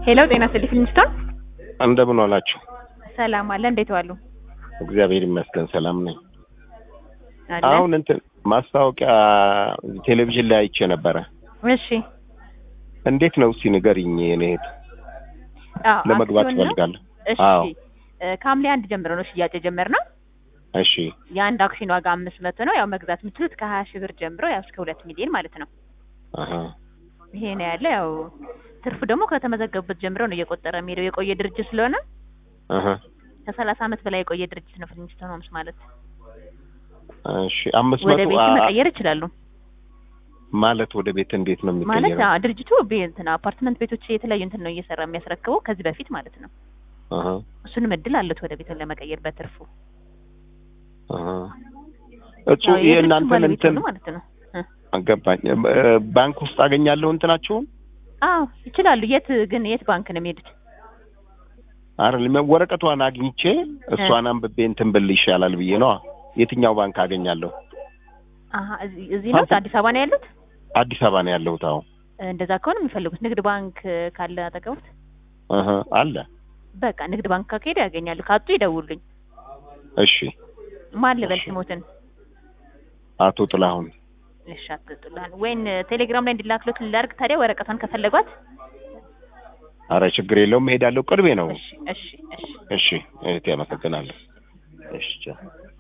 ሄሎ ጤና ይስጥልኝ ፊልሚስቶን እንደምን ዋላችሁ? ሰላም አለ እንዴት ዋሉ? እግዚአብሔር ይመስገን ሰላም ነኝ። አለ አሁን እንትን ማስታወቂያ ቴሌቪዥን ላይ አይቼ ነበረ። እሺ እንዴት ነው እስቲ ንገሪኝ። እኔ እህት አዎ ለመግባት አክሲዮን ነው? እፈልጋለሁ። እሺ አዎ እ ከሐምሌ አንድ ጀምሮ ነው ሽያጭ የጀመርነው። እሺ የአንድ አክሲዮን ዋጋ አምስት መቶ ነው። ያው መግዛት የምትችሉት ከሀያ ሺህ ብር ጀምሮ ያው እስከ ሁለት ሚሊዮን ማለት ነው። አሀ ይሄ ነው ያለ። ያው ትርፉ ደግሞ ከተመዘገቡበት ጀምሮ ነው እየቆጠረ የሚሄደው የቆየ ድርጅት ስለሆነ አሀ ከሰላሳ ዓመት በላይ የቆየ ድርጅት ነው ፊልሚስቶን ሆምስ ማለት። እሺ አምስት ወደ መቶ ቤት አ- መቀየር ይችላሉ ማለት ወደ ቤት እንዴት ነው ማለት የሚቀየረው? አዎ፣ ድርጅቱ ቤ- እንትን አፓርትመንት ቤቶች የተለያዩ እንትን ነው እየሰራ የሚያስረክበው ከዚህ በፊት ማለት ነው። አሀ እሱንም እድል አለት ወደ ቤትን ለመቀየር በትርፉ አሀ እሱ ያው የድርጅቱ የእናንተን ባለቤት እንትን ሆኑ ማለት ነው። እ አገባኝ። እ፣ ባንክ ውስጥ አገኛለሁ እንትናችሁን? አዎ ይችላሉ። የት ግን የት ባንክ ነው የሚሄዱት? አይደል ወረቀቷን አግኝቼ እሷን አንብቤ እንትን ብል ይሻላል ብዬ ነው። የትኛው ባንክ አገኛለሁ? አሀ እዚህ እዚህ ነው አዲስ አበባ ነው ያሉት? አዲስ አበባ ነው ያለሁት። አሁን እንደዛ ከሆነ የሚፈልጉት ንግድ ባንክ ካለ አጠገቡት አሀ አለ። በቃ ንግድ ባንክ ከሄዱ ያገኛሉ። ካጡ ይደውሉኝ። እሺ ማን ልበል እሺ። ስሞትን? አቶ ጥላሁን እሺ አትጥላን ወይን ቴሌግራም ላይ እንዲላክሉት ላድርግ ታዲያ ወረቀቷን ከፈለጓት። አረ ችግር የለውም እሄዳለሁ። ቅርቤ ነው። እሺ እሺ እሺ እሺ እህቴ አመሰግናለሁ። እሺ ቻው።